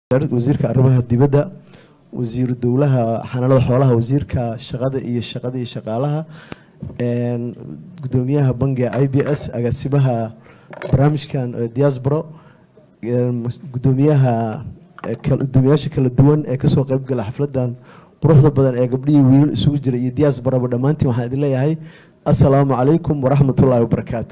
wasiirka arrimaha dibadda wasiiru dowlaha xanaanada xoolaha wasiirka shaqada iyo shaqada iyo shaqaalaha gudoomiyaha bangiga i b s agaasimaha barnaamijkan diaspora gudoomiyaha gudoomiyaasha kala duwan ee kasoo qeybgala xafladan quruxda badan ee gabdhihii wiilal isugu jira iyo diasporaba dhammaantiin waxaan idin leeyahay assalaamu calaykum waraxmatullaahi wabarakaatu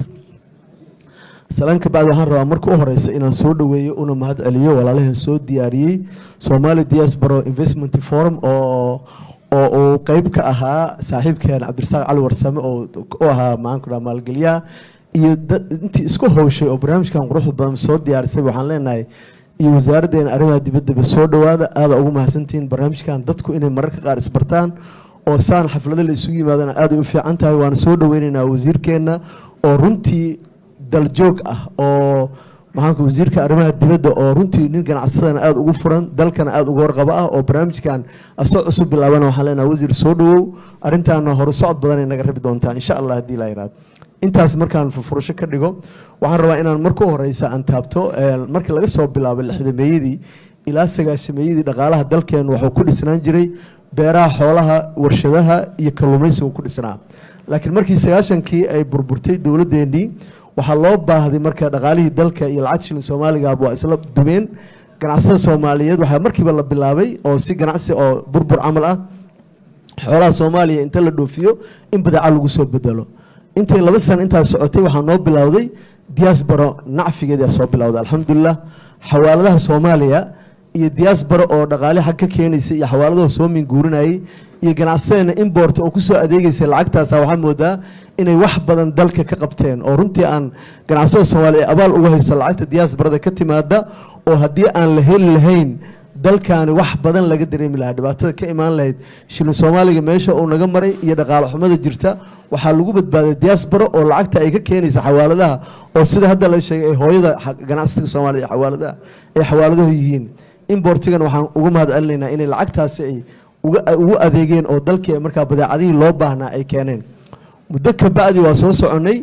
salaan ka bacdi waxaan rabaa marka u horeysa inaan soo dhaweeyo una mahad celiyo walaalahan soo diyaariyey somali diaspora investment forum oo oo uu qeyb ka ahaa saaxiibkeen cabdirasaaq cali warsame oo u ahaa maxaanku dhaha maalgeliyaha iyo intii isku howshay oo barnaamijkan quruxda badan soo diyaarisay waxaan leenahay iyo wasaaraddeena arrimaha dibaddaba soo dhowaada aada ugu mahadsantihiin barnaamijkan dadku inay mararka qaar isbartaan oo saan xaflado la isugu yimaadana aaday u fiican tahay waana soo dhaweyneynaa wasiirkeenna oo runtii daljoog ah oo maxaanku wasiirka arrimaha dibadda oo runtii nin ganacsadana aada ugu furan dalkana aada uga warqabo ah oo barnaamijkan asoo cusub bilaabana waxaan leenaha wasiir soo dhawow arrintaana hore socod badanay naga rabi doontaa insha allah haddii la yiraahdo intaas markaan furfurasho ka dhigo waxaan rabaa inaan marka u horeysa aan taabto markii laga soo bilaabay lixdameeyadii ilaa sagaashameeyadii dhaqaalaha dalkeen wuxuu ku dhisnaan jiray beeraha xoolaha warshadaha iyo kalluumaysigu ku dhisnaa laakiin markii sagaashankii ay burburtay dowladdeenii waxaa loo baahday marka dhaqaalihii dalka iyo lacag shilin soomaaligaaba waa isla dumeen ganacsada soomaaliyeed waxaa markiiba la bilaabay oo si ganacsi oo burbur camal ah xoolaha soomaaliya inta la dhoofiyo in badeeca lagu soo bedelo intay laba sana intaas socotay waxaa noo bilowday diaspora nacfigeedaa soo bilowday alxamdulilah xawaaladaha soomaaliya iyo diaspora oo dhaqaale xag ka keenaysa iyo xawaaladaha soo minguurinayay iyo ganacsateena import oo kusoo adeegaysa lacagtaasa waxaa moodaa inay wax badan dalka ka qabteen oo runtii aan ganacsada soomaaliya ee abaal uga hayso lacagta diasporada ka timaada oo haddii aan la heli lahayn dalkaani wax badan laga dareemi lahaa dhibaatada ka imaan lahayd shilin soomaaliga meesha uu naga maray iyo dhaqaale xumada jirta waxaa lagu badbaaday diaspora oo lacagta ay ka keenaysa xawaaladaha oo sida hadda la sheegay ay hooyada ganacsiga soomaaliya ee xawaaladaha ay xawaaladahu yihiin importigan waxaan uga mahad celinaynaa inay lacagtaasi ay ugu adeegeen oo dalkii markaa badeecadihii loo baahnaa ay keeneen muddo ka bacdi waa soo soconay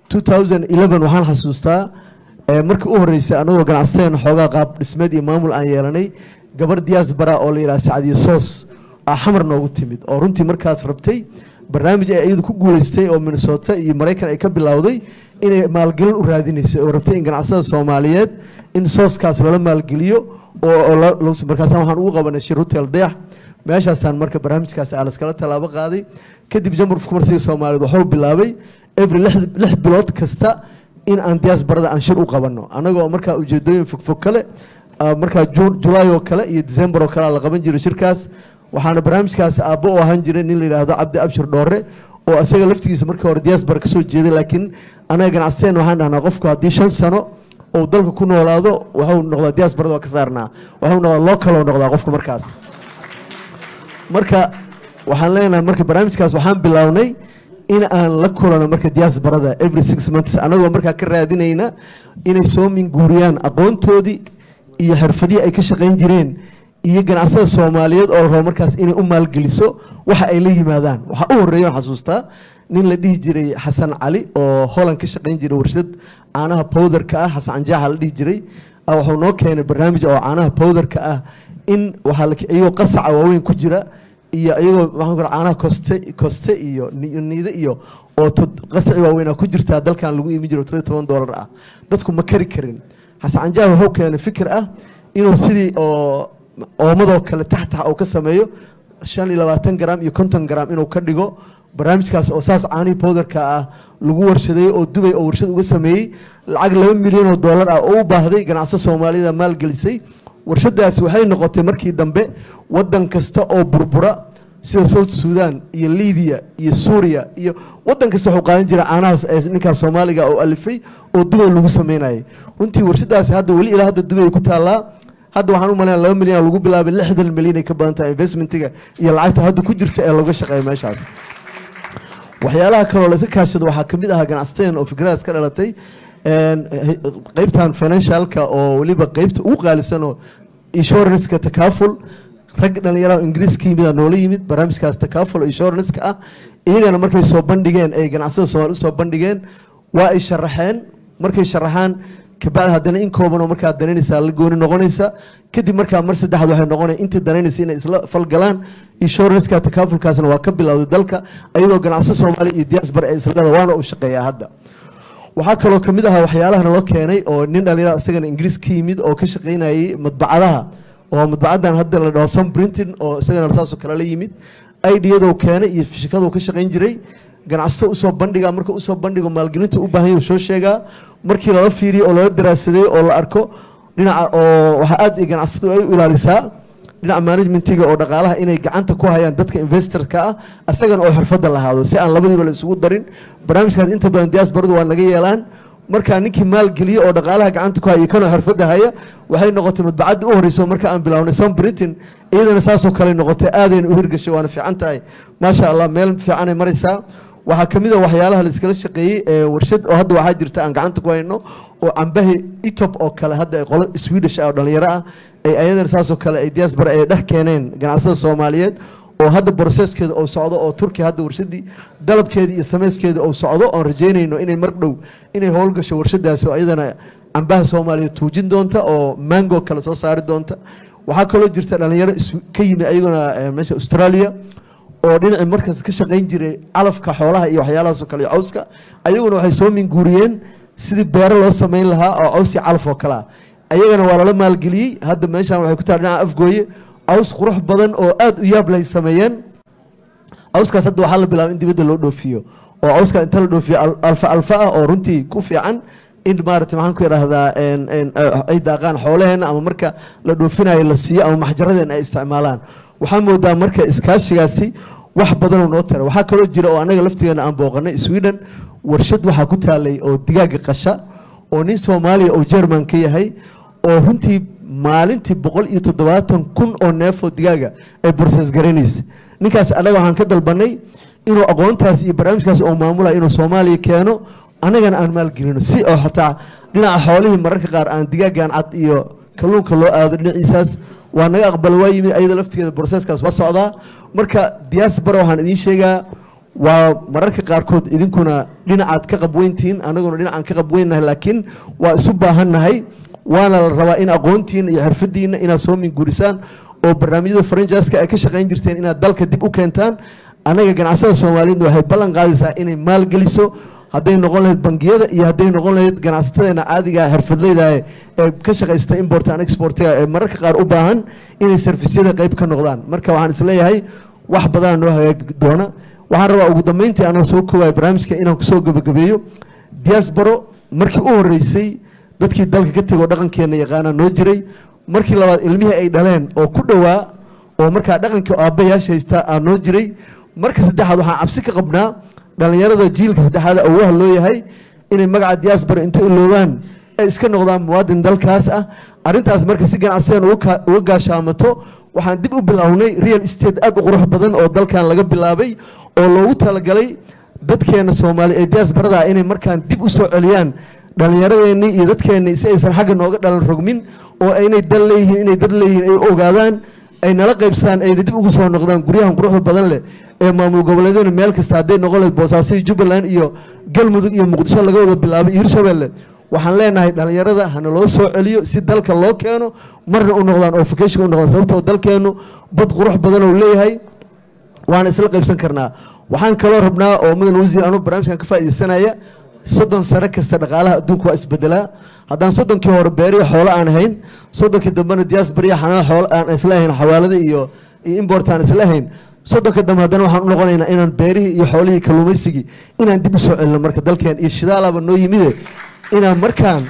waxaan xasuustaa markii u horeysay anagoo ganacsateen xoogaa qaab dhismeed iyo maamul aan yeelanay gabar diaspora oo la yidhaha sacdiyo soos aa xamar noogu timid oo runtii markaas rabtay barnaamij ay iyadu ku guuleystay oo minnesota iyo maraykan ay ka bilowday inay maalgelin u raadinaysay oo rabtay in ganacsada soomaaliyeed in sooskaas lala maalgeliyo markaas waxaan ugu qabanay shir hotel dayax meeshaasaan marka barnaamijkaas aa laskala tallaabo qaaday kadib jamhurka kumarsiga soomaaliyeed waxuu bilaabay every lix bilood kasta in aan diasporada aan shir u qabanno annagoo markaa ujeedooyin fogfog kale markaa julaay oo kale iyo december oo kale la qaban jiray shirkaas waxaana barnaamijkaas aabbo u ahaan jiray nin la yidhaahdo cabdi abshir dhoore oo isaga laftigiisa markii hore diaspora kasoo jeeday laakiin anaga ganacsateen waxaan dhahnaa qofku haddii shan sano ou dalka ku noolaado waxuu noqdaa diasporada waa ka saarnaa waxuu noqdaa local oo noqdaa qofku markaas marka waxaan leenahay marka barnaamijkaas waxaan bilownay in aan la kulano marka diasporada every six months anagoo markaa ka raadinayna inay soo minguuriyaan aqoontoodii iyo xirfadihii ay ka shaqayn jireen iyo ganacsada soomaaliyeed oo la rabo markaas inay u maalgeliso waxa ay la yimaadaan waxaa u horeeya on xasuustaa nin la dhihi jiray xasan cali oo holland ka shaqayn jiray warshad caanaha powderka ah xasan canjaaxa la dhihi jiray wuxuu noo keenay barnaamij oo caanaha powderka ah in iyagoo qasaca waaweyn ku jira iyo iyagoo maxaan ku caanaha koste koste iyo niide iyo oo qasaci waaweynaa ku jirtaa dalkan lagu iimi jiro todobiy toban doolar ah dadku ma kari karin xasan canjaax wuxuu keenay fikir ah inuu sidii oo oomadoo kale taxtax uu ka sameeyo shan iyo labaatan gram iyo konton gram inuu ka dhigo barnaamijkaas oo saas caanihii powderka ah lagu warshaday oo dubay oo warshad uga sameeyey lacag laba milyan oo doolar ah oo u baahday ganacso soomaaliyada maalgelisay warshadaasi waxay noqotay markii dambe wadan kasta oo burbura sida south sudan iyo libiya iyo suuriya iyo wadan kasta wuxuu qaadan jira caanahaas ee ninkaas soomaaliga oo alifay oo dubay lagu sameynayay runtii warshadaasi hadda weli ilaa hadda dubay ku taallaa hadda waxaan u malaynaa laba milyan lagu bilaabay lixdan milyan ay ka badan tahay investmentiga iyo lacagta hadda ku jirta ee looga shaqeeya meeshaas waxyaalaha kaloo la iska kaashada waxaa kamid ahaa ganacsateen oo fikradaas ka dhalatay qeybtan financialka oo weliba qeybta ugu qaalisanoo insuranceka takaaful rag dhalinyaraha ingiriiska yimid noola yimid barnaamijkaas takaaful oo insuranceka ah iyagana markay soo bandhigeen ay ganacsada soomaali usoo bandhigeen waa ay sharaxeen markay sharaxaan kabacdi haddana in koobanoo markaa danaynaysaa la gooni noqonaysa kadib markaa mar saddexaad waxay noqonaya intii danaynaysa inay isla falgalaan insuranska takaafulkaasna waa ka bilowday dalka ayadoo ganacsi soomaaliya iyo diaspora ee isleeda waana uu shaqeeyaa hadda waxaa kaloo ka mid ahaa waxyaalaha naloo keenay oo nin dhalinyara isagana ingiriis ka yimid oo ka shaqaynayay madbacadaha oo madbacadan hadda la dhaho sun printing oo isagana saasoo kale la yimid idiyadoo keenay iyo shirkaduu ka shaqayn jiray ganacsato usoo bandhiga marka usoo bandhigo maalgelinta u baahan yahu soo sheegaa markii lala fiiriyo oo lala daraasaday oo la arko dhinaca oo waxaa aad iyo ganacsatadu ay u ilaalisaa dhinaca managementiga oo dhaqaalaha inay gacanta ku hayaan dadka investorka ah asagana oo xirfadda lahaado si aan labadiiba la isugu darin barnaamijkaas inta badan diasbaradu waa naga yeelaan markaa ninkii maalgeliye oo dhaqaalaha gacanta ku haya kanoo xirfadda haya waxay noqotay madbacadda u horeyso marka aan bilownay son britain iyadana saasoo kale noqotay aadayna u hirgashay waana fiican tahay maasha allah meel fiicanay maraysaa waxaa ka mid a waxyaalaha la iskala shaqeeyey ee warshad oo hadda waxaa jirta aan gacanta ku hayno oo cambahi etop oo kale hadda ay qolo swedish ah oo dhalinyaro ah ay ayadana saasoo kale ay diaspora ay dhex keeneen ganacsada soomaaliyeed oo hadda broseskeeda uu socdo oo turkiya hadda warshadii dalabkeeda iyo samayskeeda uu socdo oon rajeynayno inay mar dhow inay howlgasho warshadaasi oo iyadana cambaha soomaaliyeed tuujin doonta oo mango kale soo saari doonta waxaa kaloo jirta dhalinyaro ka yimi ayaguna meesha australia oo dhinacii markaas ka shaqayn jiray calafka xoolaha iyo waxyaalahaasoo kale iyo cawska ayaguna waxay soo minguuriyeen sidii beero loo samayn lahaa oo caws iyo calaf oo kale ah ayagana waa lala maalgeliyey hadda meeshaan waxay ku tahay dhinaca afgooye caws qurux badan oo aad u yaab lay sameeyeen cawskaas hadda waxaa la bilaabay in dibadda loo dhoofiyo oo cawska inta la dhoofiyo alfa alfa ah oo runtii ku fiican in maarata maxaan ku idhaahdaa ay daaqaan xoolaheena ama marka la dhoofinayo la siiyo ama maxjaradeena ay isticmaalaan waxaa moodaa marka iskaashigaasi wax badanoo noo tara waxaa kaloo jira oo anaga laftigeena aan booqanay sweden warshad waxaa ku taalay oo digaaga qasha oo nin soomaaliya oo jerman ka yahay oo runtii maalintii boqol iyo toddobaatan kun oo neefoo digaaga ay borses garanaysa ninkaas annaga waxaan ka dalbanay inuu aqoontaas iyo barnaamijkaas oo maamulaya inuu soomaaliya keeno annagana aan maalgelino si oo xataa dhinaca xoolihii mararka qaar aan digaagan cad iyo kalluunka loo aado dhinaciisaas waa naga aqbala waa yimid ayada laftigeeda broseskaas waa socdaa marka diaspora waxaan idiin sheegaa waa mararka qaarkood idinkuna dhinacaad ka qabweyntihiin anaguna dhinacaan ka qabweynnahay laakiin waa isu baahannahay waana la rabaa in aqoontiina iyo xirfadiina inaad soo minguurisaan oo barnaamijyada faranjaiska ay ka shaqayn jirteen inaad dalka dib u keentaan annaga ganacsada soomaaliyeedna waxay ballan qaadaysaa inay maalgeliso hadday noqon lahayd bangiyada iyo hadday noqon lahayd ganacsatadeena caadiga xirfadleyda ee ka shaqaysta import and exportiga ee mararka qaar u baahan inay servisyada qayb ka noqdaan marka waxaan isleeyahay wax badana noo hagaagi doona waxaan rabaa ugu dambeyntii anoo soo koowayo barnaamijka inaan kusoo gebagabeeyo diasporo markii u horeysay dadkii dalka ka tegoo dhaqankeena yaqaana noo jiray markii labaad ilmihii ay dhaleen oo ku dhowaa oo markaa dhaqankii aabbayaasha haystaa aa noo jiray marka saddexaad waxaan cabsi ka qabnaa dhalinyarada jiilka saddexaad awaha loo yahay inay magaca diaspora inta iloobaan ay iska noqdaan muwaadin dalkaas ah arrintaas marka si ganacsiyan uga gaashaamato waxaan dib u bilownay real estate aad u qurux badan oo dalkan laga bilaabay oo loogu talagalay dadkeena soomaali ee diasbarada inay markaan dib u soo celiyaan dhallinyaradeenii iyo dadkeennii si aysan xagga nooga dhalan rogmin oo inay dal leeyihiin inay dad leeyihiin ay u ogaadaan ay nala qaybsadaan ayna dib ugu soo noqdaan guryahan quruxda badan leh ee maamul goboleedyada meel kasta hadday noqon lahayd boosaaso iyo jubbaland iyo galmudug iyo muqdisho laga wada bilaabay iyo hirshabelle waxaan leenahay dhallinyarada hana loo soo celiyo si dalka loo keeno marna u noqdaan oo vacation u noqdaan sababtoo dalkeennu bad qurux badan oo leeyahay waana isla qaybsan karnaa waxaan kaloo rabnaa oo mudan wasiir anuu barnaamijkan ka faa'iidaysanaya soddon sano kasta dhaqaalaha adduunka waa isbedelaa haddaan soddonkii hore beeriyo xoolo aan ahayn soddonkii dambena diasporiya xanaan xoolo aan isla ahayn xawaalada iyo iyo import aan isla ahayn soddonka dambe haddana waxaan u noqonaynaa inaan beerihii iyo xoolihii kalluumaysigii inaan dib u soo celino marka dalkeen iyo shidaalaba noo yimide inaan markaan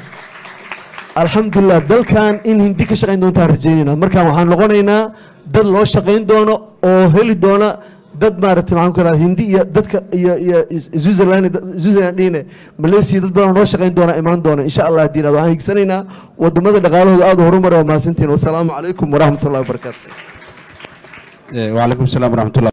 alxamdulilah dalkan in hindi ka shaqayn doontaan rajeynayna markaan waxaan noqonaynaa dad loo shaqayn doono oo heli doona dad maaragtay maxaan ku ihahda hindi iyo dadka iyo iyo switzerland switzerland dhihine malaysia dad badan noo shaqayn doona imaan doona insha allah haddii ihahdo waxaan higsanaynaa wadamada dhaqaalahooda aada u horumara waa mahadsantihin wasalaamu calaykum waraxmat ullahi wabarakaatu وعليكم السلام ورحمة الله